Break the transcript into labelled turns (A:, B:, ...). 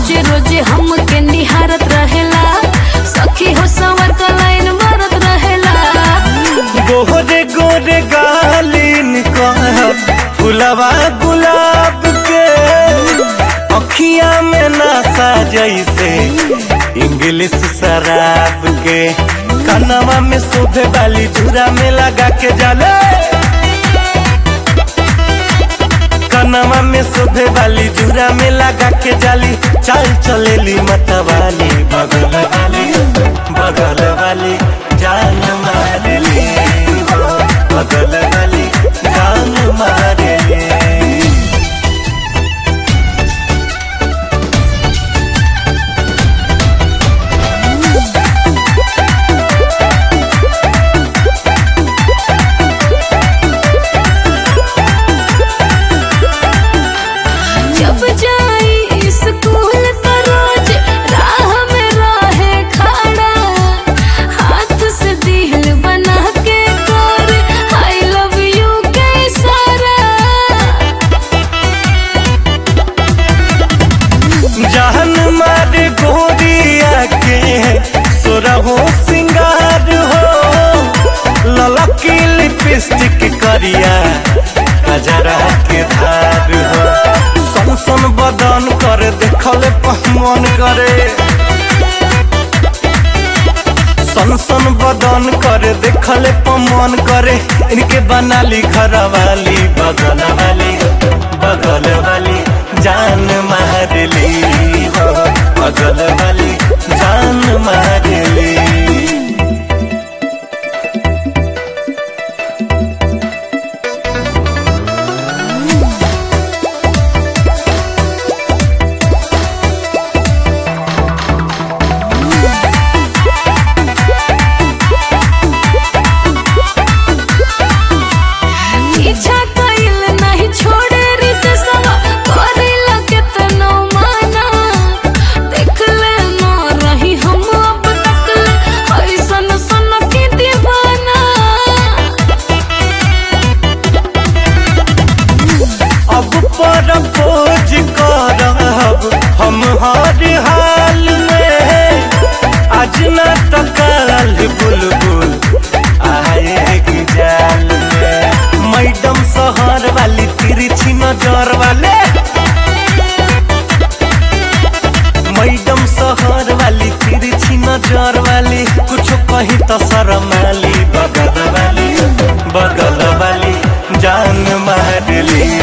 A: रोज रोज हमके निहारत रहेला सखी हो सवर का लाइन मारत रहेला
B: गोरे गोरे गालिन कह फुलवा गुलाब के अखिया में नशा जैसे इंग्लिश शराब के कनवा में शोभे वाली झूरा में लगा के जाले कनवा में शोभे वाली झूरा में लगा के जाली चाल चलेली मतवाली बगल वाली बगल वाली जान मारेली हो, बगल वाली जान मारेली
A: जब जाई स्कूल तो रोज राह में रहे खड़ा हाथ से दिल बना के कर आई लव यू के इशारा
B: जहन मार गोरिया के सोरहो सिंगार हो ललकी लिपस्टिक करिया कजरा के धार हो सन सन बदन कर देखल पहमन करे सन सन बदन कर देखल पमन करे इनके बनाली घर वाली बगल वाली बगल वाली जान मारली हो बगल वाली जान मारली
A: पीछा कइल नहीं छोड़े रित सवा करेला केतनो माना देख ले न रही हम अब तक ऐसन सन की दीवाना
B: अब पर खोज करब हम हर हाल में आज न तो काल बुलबुल आएगी जाल में मैडम शहर वाली तिरछी नजर वाले मैडम शहर वाली तिरछी नजर वाली कुछ कही तो शर्म वाली बगल वाली बगल वाली जान मारली